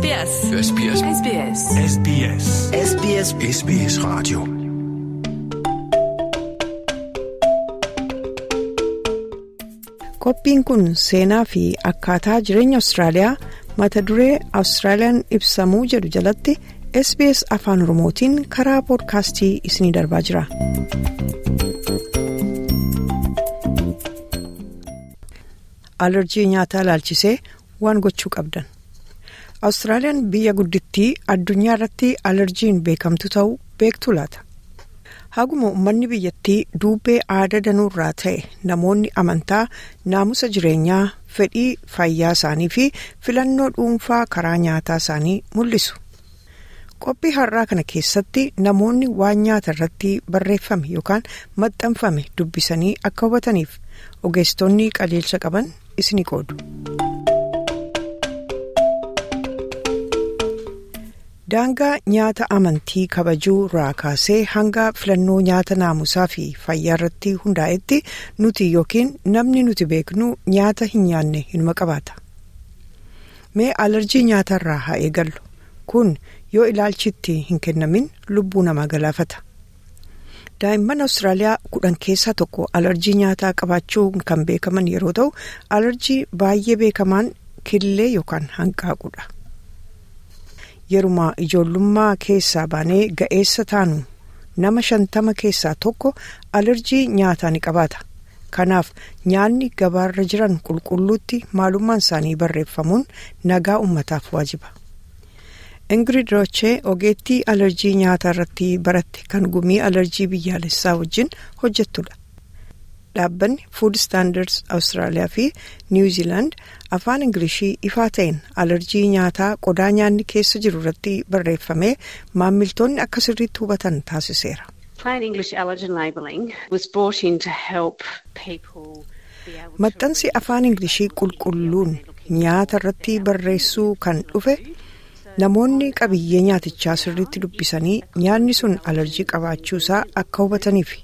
SBS. SBS. SBS. SBS. SBS SBS Radio. Qophiin kun seenaa fi akkaataa jireenya Awustiraaliyaa mata duree Awustiraaliyaan ibsamuu jedhu jalatti SBS afaan Oromootiin karaa poodkaastii isinii darbaa jira. Alerjii nyaataa ilaalchisee waan gochuu qabdan. Awustiraaliyaan biyya guddittii addunyaa irratti alerjiin beekamtu ta'uu beektu laata? Haguma uummanni biyyattii duubee aadaa danuurraa ta'e namoonni amantaa naamusa jireenyaa fedhii fayyaa isaanii fi filannoo dhuunfaa karaa nyaataa isaanii mul'isu. Qophii har'aa kana keessatti namoonni waan nyaata irratti barreeffame yookaan maxxanfame dubbisanii akka hubataniif ogeessitoonni qajeelcha qaban isinii qoodu. daangaa nyaata amantii kabajuu irraa kaasee hanga filannoo nyaata naamusaa fi fayyaa irratti hundaa'etti nuti yookiin namni nuti beeknu nyaata hin nyaanne hinuma qabaata. Mee alerjii nyaata irraa haa eegallu kun yoo ilaalchitti hin kennamin lubbuu namaa galaafata. Daa'imman Awustiraaliyaa kudhan keessaa tokko alerjii nyaataa qabaachuun kan beekaman yeroo ta'u alerjii baay'ee beekamaan killee yookaan hanqaaquudha. Yeruma ijoollummaa keessaa baanee ga'eessa taanu nama shantama keessaa tokko alerjii nyaataa ni qabaata. Kanaaf nyaanni gabaarra jiran qulqulluutti maalummaan isaanii barreeffamuun nagaa uummataaf waajiba. Ingrid Rochee ogeettii alerjii nyaataa irratti baratte kan gumii alerjii biyyaalessaa wajjin hojjettudha. Dhaabbanni Food Standards Awustiraaliyaa fi Niw Ziilaand afaan Ingilishii ifaa ta'een alerjii nyaataa qodaa nyaanni keessa jiru irratti barreeffamee maammiltoonni akka sirriitti hubatan taasiseera. Plain English allergen labelling was brought in to help people be able to Maxxansi afaan Ingilishii qulqulluun nyaata irratti barreessuu kan dhufe namoonni qabiyyee nyaatichaa sirriitti dubbisanii nyaanni sun alerjii qabaachuusaa akka hubataniif.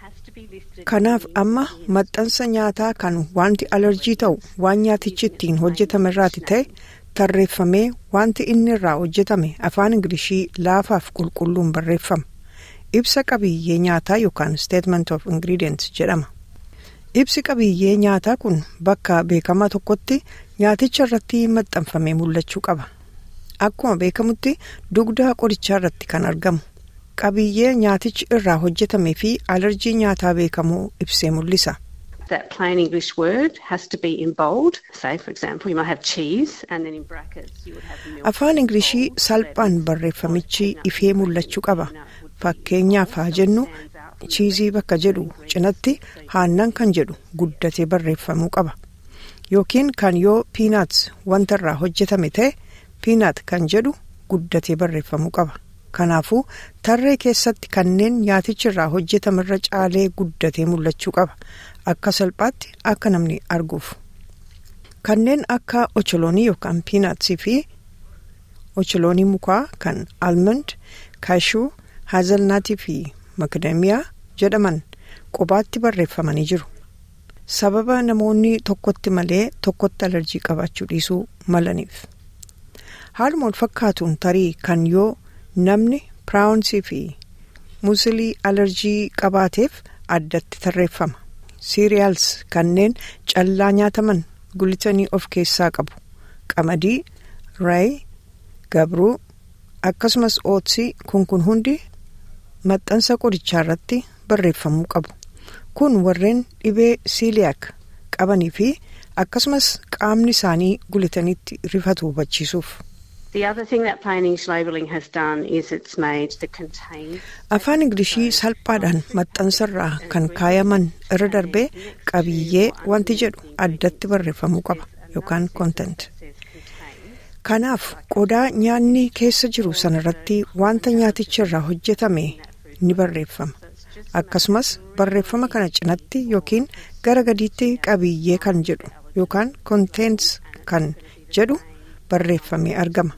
Kanaaf amma maxxansa nyaataa kan wanti alerjii ta'u waan nyaatichi ittiin hojjetame irraati ta'e tarreeffamee wanti inni irraa hojjetame afaan Ingilishii laafaaf qulqulluun barreeffama. Ibsa qabiyyee nyaataa yookaan statement of ingredients jedhama. Ibsi qabiyyee nyaataa kun bakka beekamaa tokkotti nyaaticha irratti maxxanfamee mul'achuu qaba. Akkuma beekamutti dugda qorichaa irratti kan argamu. qabiyyee nyaatichi irraa hojjetamee fi alerjii nyaataa beekamoo ibsee mul'isa. That plain English word has to be in bold. Say, for example, you might have cheese and then in brackets you would have milk. Afaan Ingilishii salphaan barreeffamichi ifee mul'achuu qaba. Fakkeenyaaf haa jennu chiizii bakka jedhu cinatti haannan kan jedhu guddatee barreeffamuu qaba. Yookiin kan yoo piinaats wanta irraa hojjetame ta'e piinaat kan jedhu guddatee barreeffamuu qaba. Kanaafuu tarree keessatti kanneen nyaatichi irraa hojjetamerra caalee guddatee mul'achuu qaba. Akka salphaatti akka namni arguuf. Kanneen akka ocholoonii yookaan piinaatsii fi ocholoonii mukaa kan almond, kaashuu, haazalnaatii fi makadamiyaa jedhaman qubaatti barreeffamanii jiru. Sababa namoonni tokkotti malee tokkotti alerjii qabaachuu dhiisuu malaniif. Haaluma wal fakkaatuun tarii kan yoo namni piraawunsii fi muusilii alerjii qabaateef addatti tarreeffama. Siiriyaals kanneen callaa nyaataman gulitanii of keessaa qabu. Qamadii, raayii, gabruu akkasumas ootsii kun kun hundi maxxansa qorichaa irratti barreeffamuu qabu. Kun warreen dhibee siiliyaak qabanii fi akkasumas qaamni isaanii gulitanitti rifatu hubachiisuuf. The other thing that plain English labelling has done is it's made the contained Afaan Ingilishii salphaadhaan maxxansarraa kan kaayaman irra darbee qabiyyee wanti jedhu addatti barreeffamuu qaba yookaan content. Kanaaf qodaa nyaanni keessa jiru sanarratti wanta nyaaticha irraa hojjetame ni barreeffama. Akkasumas barreeffama kana cinatti yookiin gara gadiitti qabiyyee kan jedhu yookaan contents kan jedhu barreeffamee argama.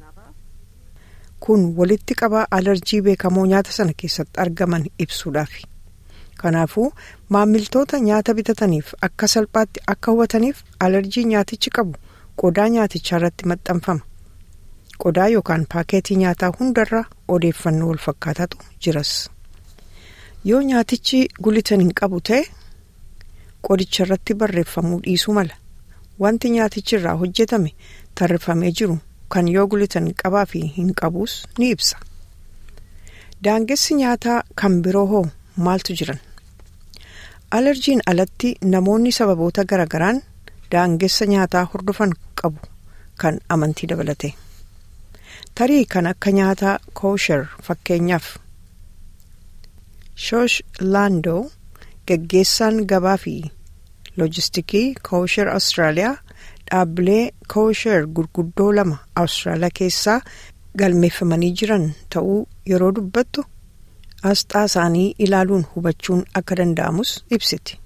Kun walitti qabaa alerjii beekamoo nyaata sana keessatti argaman ibsuudhaaf. Kanaafuu maammiltoota nyaata bitataniif akka salphaatti akka hubataniif alerjii nyaatichi qabu qodaa nyaatichaa irratti maxxanfama. qodaa yookaan paaketii nyaataa hundarra odeeffannoo wal fakkaataatu jiras yoo nyaatichi gulitan hin qabu ta'e qodicha irratti barreeffamuu dhiisuu mala wanti nyaatichi irraa hojjetame tarreeffamee jiru kan yoo gulitan qabaa fi hin qabuus ni ibsa daangessi nyaataa kan biroo hoo maaltu jiran alerjiin alatti namoonni sababoota garagaraan daangessa nyaataa hordofan qabu kan amantii dabalate tarii kan akka nyaataa koosher fakkeenyaaf shoosh laandoo geggeessaan gabaa fi loojistikii koosher awustiraaliyaa dhaabbilee koosher gurguddoo lama awustiraaliyaa keessaa galmeeffamanii jiran ta'uu yeroo dubbattu asxaa isaanii ilaaluun hubachuun akka danda'amus ibsiti.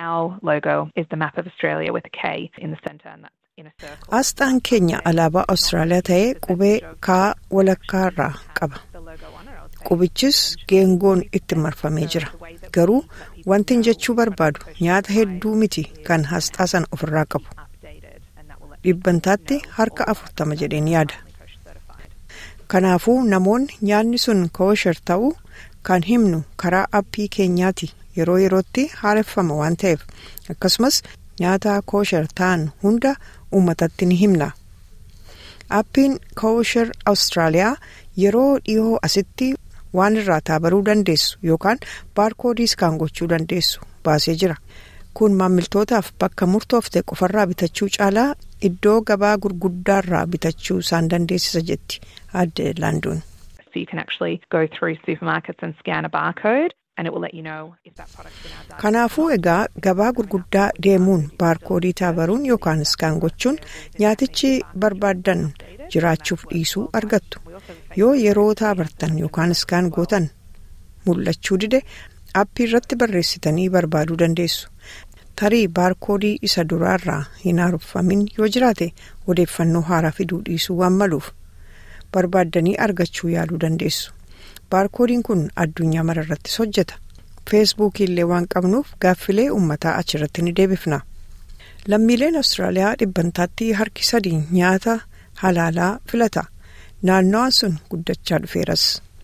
Asxaan keenya alaabaa Awustiraaliyaa ta'ee qubee kaa walakkaarraa qaba. Qubichis geengoon itti marfamee jira. Garuu wanti jechuu barbaadu nyaata hedduu miti kan asxaa sana ofirraa qabu. Dhibbantaatti harka afurtama jedheen yaada. Kanaafuu namoonni nyaanni sun koosher ta'uu kan himnu karaa appii keenyaati yeroo yerootti haareffama waan ta'eef akkasumas nyaata koosher ta'an hunda uummatatti ni himna. Appiin koosher Awustiraaliyaa yeroo dhiyoo asitti waan irraa taabaruu dandeessu yookaan baarkoodiis kan gochuu dandeessu baasee jira. Kun maamiltootaaf bakka murtoofte qofarraa bitachuu caalaa iddoo gabaa gurguddaarraa bitachuu isaan dandeessisa jetti adde laanduun. Kanaafuu egaa gabaa gurguddaa deemuun baarkoodii taabaruun yookaan iskaan gochuun nyaatichi barbaaddan jiraachuuf dhiisuu argattu. Yoo yeroo taabartan yookaan iskaan gootan mul'achuu dide appii irratti barreessitanii barbaaduu dandeessu. Tarii baarkoodii isa duraarraa hin haaromfamin yoo jiraate odeeffannoo haaraa fiduu dhiisuu waan maluuf barbaaddanii argachuu yaaluu dandeessu. baarkoodiin kun addunyaa mararrattis hojjeta feesbuukii illee waan qabnuuf gaaffilee uummataa achirratti ni deebifna lammiileen awustiraaliyaa dhibbantaatti harki sadii nyaata halaalaa filata naannawaan sun guddachaa dhufeeras.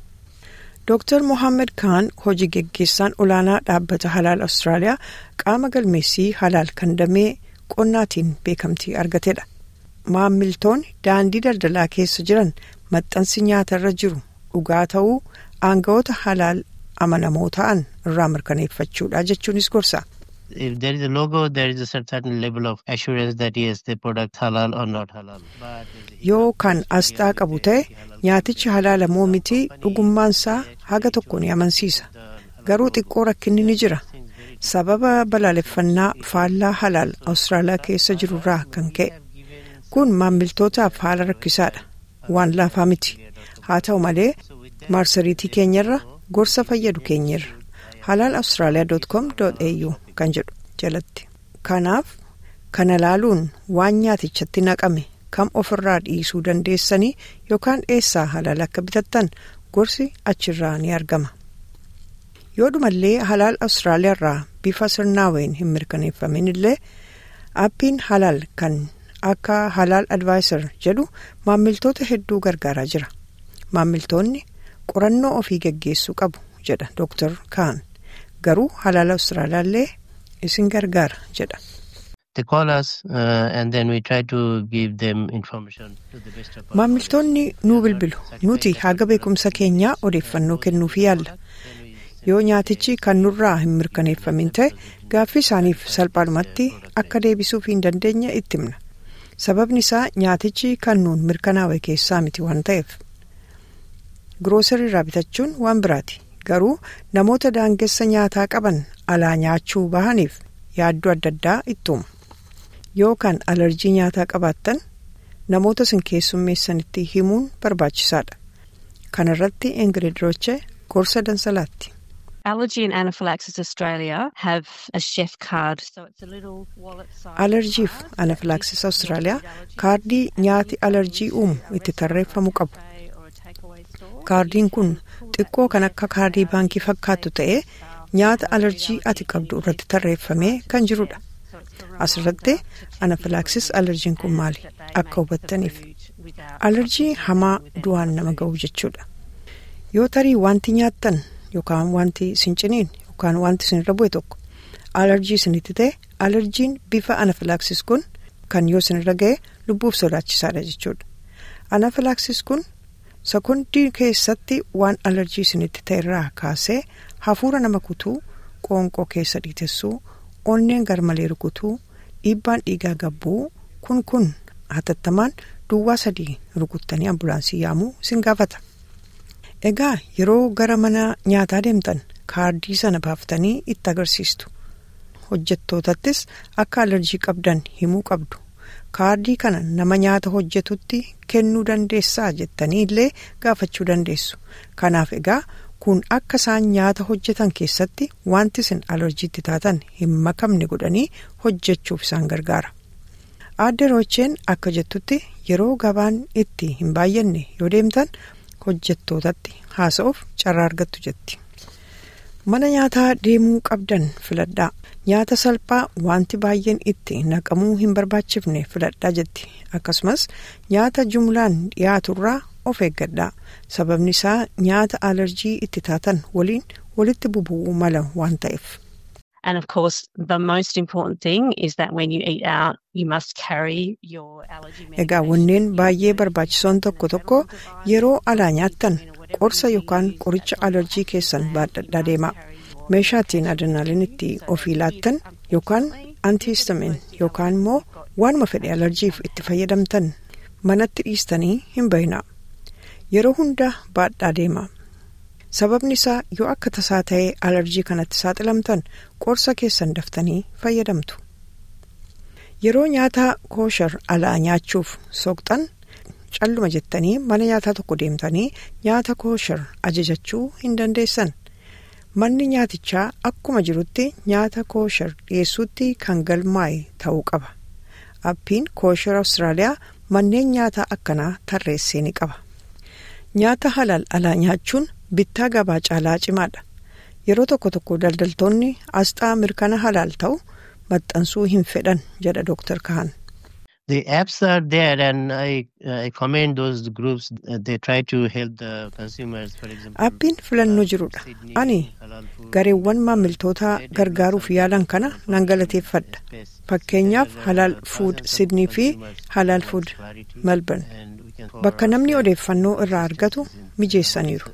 Dr. Mohaammed Kaan hojii geggeessaan olaanaa dhaabbata halaal Awustiraaliyaa qaama galmeessii halaal kan damee qonnaatiin beekamtii argatedha. Maammiltoonni daandii daldalaa keessa jiran maxxansi nyaatarra jiru dhugaa ta'uu aangawoota halaal amanamoo ta'an irraa mirkaneeffachuudha jechuunis gorsa. If there is a logo, there is a certain level of assurance that yes, the product halal or not halal. Yoo kan asxaa qabu ta'e nyaatichi halaala moo miti dhugummaansaa haga tokko ni amansiisa. Garuu xiqqoo rakkinni ni jira. Sababa balaaleffannaa faallaa halaal Awustiraaliyaa keessa jirurraa kan ka'e. Kun maammiltootaaf haala rakkisaadha. Waan laafaa miti. Haa ta'u malee marsariitii keenyarra gorsa fayyadu keenyarra. halaal awustiraaliyaa.com.au kan jedhu jalatti kanaaf kana laaluun waan nyaatichatti naqame kam ofirraa dhiisuu dandeessanii yookaan eessaa halaal akka bitattan gorsi achirraa ni argama yoo dhumallee halaal awustiraaliyaa irraa bifa sirnaaween hin mirkaneeffamin illee appiin halaal kan akka halaal advaayisar jedhu maammiltoota hedduu gargaaraa jira maammiltoonni qorannoo ofii geggeessuu qabu jedha Dr. Kaan. garuu halaala Awustiraaliyaallee isin gargaara jedha. Maammiltoonni nuu bilbilu nuti haga beekumsa keenyaa odeeffannoo kennuuf yaalla. Yoo nyaatichi kan nurraa hin mirkaneeffamin ta'e gaaffii isaaniif salphaadhumatti akka deebisuuf hin dandeenye itti himna. Sababni isaa nyaatichi kan nuun mirkanaa'e keessaa miti waan ta'eef. Giroosarii irraa bitachuun waan biraati. garuu namoota daangessa nyaataa qaban alaa nyaachuu bahaniif yaaddoo adda addaa ittuuma yoo kan alarjii nyaataa qabaattan namoota isin keessummeessanitti himuun barbaachisaadha kana irratti ingrid roche gorsa dansalaatti. Allergy and Anaphylaxis Australia have a chef card. So it's a little wallet size. Alerjiif anafilaaksisa Awustiraaliyaa kaardii nyaati alerjii uumu itti tarreeffamu qabu. Kaardiin kun xiqqoo kan akka kaardii baankii fakkaattu ta'ee nyaata alerjii ati qabdu irratti tarreeffamee kan jirudha. Asirratti anafilaaksis alerjiin kun maali akka hubattaniif. alarjii hamaa du'aan nama ga'u jechuudha. Yoo tarii wanti nyaattan yookaan wanti isin ciniin yookaan wanti isin irra bu'e tokko alarjii isinitti ta'e alarjiin bifa anafilaaksis kun kan yoo isin irra ga'e lubbuuf sodaachisaadha jechuudha. Anafilaaksis kun sekondii keessatti waan alarjii isinitti ta'e irraa kaasee hafuura nama kutuu qoonqoo keessa dhiitessuu onneen garmalee rukutuu dhiibbaan dhiigaa gabbuu kun kun hatattamaan duwwaa sadii rukuttanii ambulaansii yaamuu isin gaafata. Egaa yeroo gara mana nyaataa deemtan kaardii sana baaftanii itti agarsiistu. Hojjettootattis akka alarjii qabdan himuu qabdu. Kaardii kana nama nyaata hojjetutti kennuu dandeessaa jettanii illee gaafachuu dandeessu. Kanaaf egaa kun akka isaan nyaata hojjetan keessatti wanti isin alarjiitti taatan hin makamne godhanii hojjechuuf isaan gargaara. Aadde Roocheen akka jettutti yeroo gabaan itti hin baay'anne yoo deemtan hojjettootatti haasa'uuf carraa argattu jetti. Mana nyaataa deemuu qabdan filadhaa. Nyaata salphaa wanti baay'een itti naqamuu hin barbaachifne filadhaa jetti. Akkasumas nyaata jumlaan dhiyaaturraa of eeggadhaa. Sababni isaa nyaata alarjii itti taatan waliin walitti bubu'uu mala waan ta'eef. And of course, the most important thing is that when you eat out, you must carry your allergy Egaa wanneen baay'ee barbaachisoon tokko tokko yeroo alaa nyaattan qorsa yookaan qoricha alarjii keessan baadhadhaa deemaa. Meeshaa ittiin adrenaaliin itti ofii laattan yookaan antihistamin yookaan immoo waanuma fedhe alarjiif itti fayyadamtan manatti dhiistanii hin bayinaa. Yeroo hunda baadhaa deemaa. Sababni isaa yoo akka tasaa ta'ee alarjii kanatti saaxilamtan qorsa keessan daftanii fayyadamtu. Yeroo nyaata kooshar alaa nyaachuuf soqxan calluma jettanii mana nyaataa tokko deemtanii nyaata kooshar ajajachuu hin dandeessan. Manni nyaatichaa akkuma jirutti nyaata kooshar dhiyeessuutti kan galmaa'e ta'uu qaba. Appiin kooshar Awustiraaliyaa manneen nyaataa akkanaa tarreessee ni qaba. Nyaata halal alaa nyaachuun bittaa gabaa caalaa cimaadha. Yeroo tokko tokko daldaltoonni asxaa mirkana halaal ta'u maxxansuu hin fedhan jedha Dr. Kahan. The apps are there, and I I commend those groups. Uh, they try to help the consumers, for example. Appiin filannoo jirudha. Ani gareewwan maamiltoota gargaaruuf yaalan kana nan galateeffadha. Fakkeenyaaf Halaal Food Sydney fi Halaal Food Melbourne. Bakka namni odeeffannoo irraa argatu mijeessaniiru.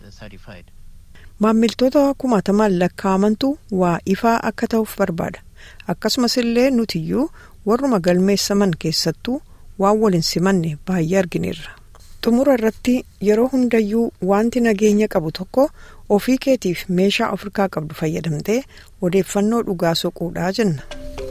Maamiltoota kumaatamaan lakkaa'amantu waa ifaa akka ta'uuf barbaada. Akkasumas illee nutiyyuu warruma galmeessaman keessattuu waan waliin simanne baay'ee argineerra. Xumura irratti yeroo hundayyuu wanti nageenya qabu tokko ofii keetiif meeshaa Afrikaa qabdu fayyadamtee odeeffannoo dhugaa soquudhaa jenna.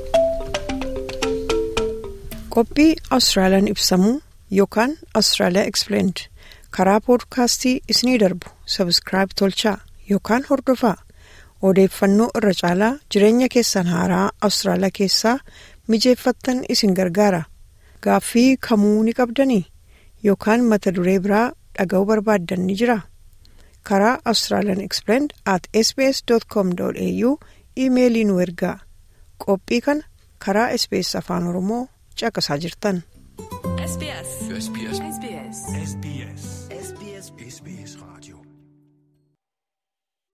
Qophii Awustiraaliyaan ibsamuu yookaan Awustiraaliyaa Explained karaa poodkaastii isinii darbu sabskiraayib tolchaa yookaan hordofaa odeeffannoo irra caalaa jireenya keessan haaraa Awustiraaliyaa keessaa mijeeffattan isin gargaara gaaffii kamuu ni qabdanii yookaan mata duree biraa dhaga'uu barbaaddan ni jira karaa Australian Explained at sbs.com.au iimeelii nu ergaa qophii kana karaa sbs afaan oromoo caqasaa jirtan. SBS. SBS. SBS. SBS.